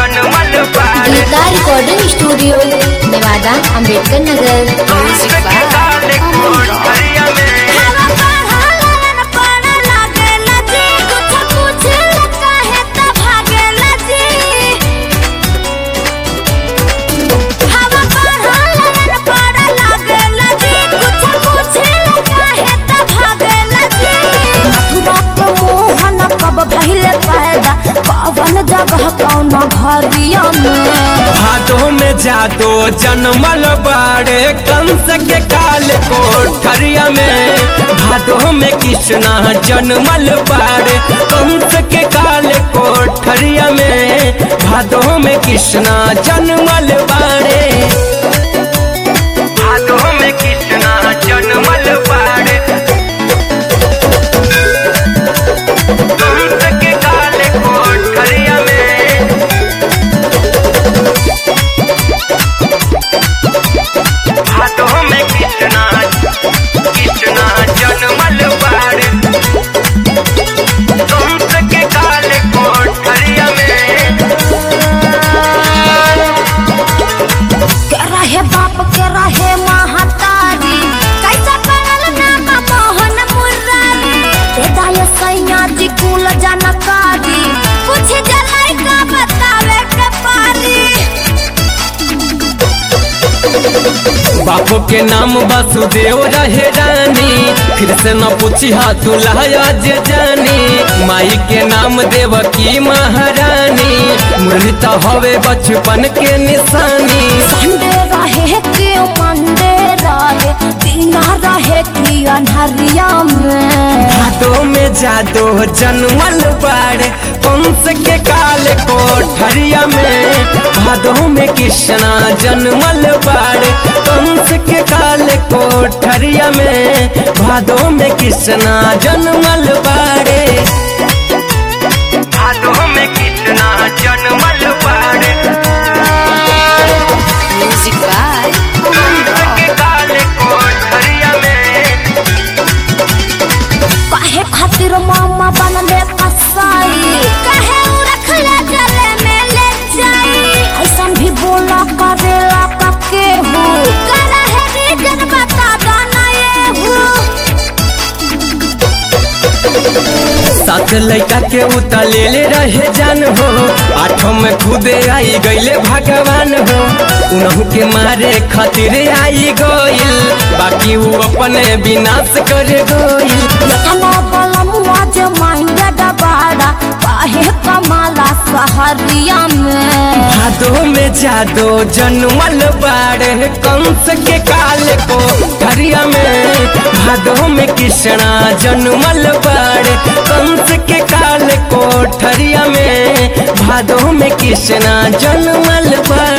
जनमल बाड़े Geeta recording studio Nevada Ambedkar Nagar कंस म्यूजिक के काले कोट बाय हरिया में कवन जगह कौन घरिया में भादो में जादो जनमल बाड़े कंस के काल कोठरिया में भादो में कृष्णा जनमल बाड़े कंस के काल कोठरिया में भादो में कृष्णा जनमल बाड़े भादो में कृष्णा जनमल बाड़े कंस के काल कोठरिया में हाथों में कृष्णा कृष्णा जनमल बाड़े कंस के काले कोठरिया में के रहे बाप के रहे महतारी कैसा पड़ल नाम मोहन मुरारी ते दाय सैया जी कुल जानकारी कुछ जलाई का बतावे के पारी बापू के नाम वासुदेव रहे रानी फिर से न पूछी हा दुल्हा जे जानी माई के नाम देवकी महारानी मुरली तो हवे बचपन के निशानी संडे रहे कि मंडे रहे दीना रहे कि अनहरिया में भादो में जादो जनमल बाड़े कंस के काले कोठरिया में भादो में कृष्णा जनमल बाड़े कंस के काले कोठरिया में भादो में कृष्णा जनमल बाड़े भादो में कृष्णा जनमल बाड़े म्यूजिक बाय कंस के काले कोठरिया में काहे खातिर मामा बनले कसाई काहे उ रखला जले में ले जाई ऐसन भी बोला करेला कके हो करे है रीजन बता दो ना ये हो सात लड़का के उतलेले रहे जान हो आठों में खुदे आई गईले भगवान हो उनहु के मारे खातिर आई गईल बाकी वो अपने विनाश कर गईल यतना बलमुआ जे मांगे डबाड़ा काहे कमाला सहरिया में भादो में जादो जनमल बाड़े कंस के काल को हरिया में भादो में कृष्णा जनमल बाड़े कंस के काल को ठरिया में भादो में कृष्णा जनमल बाड़े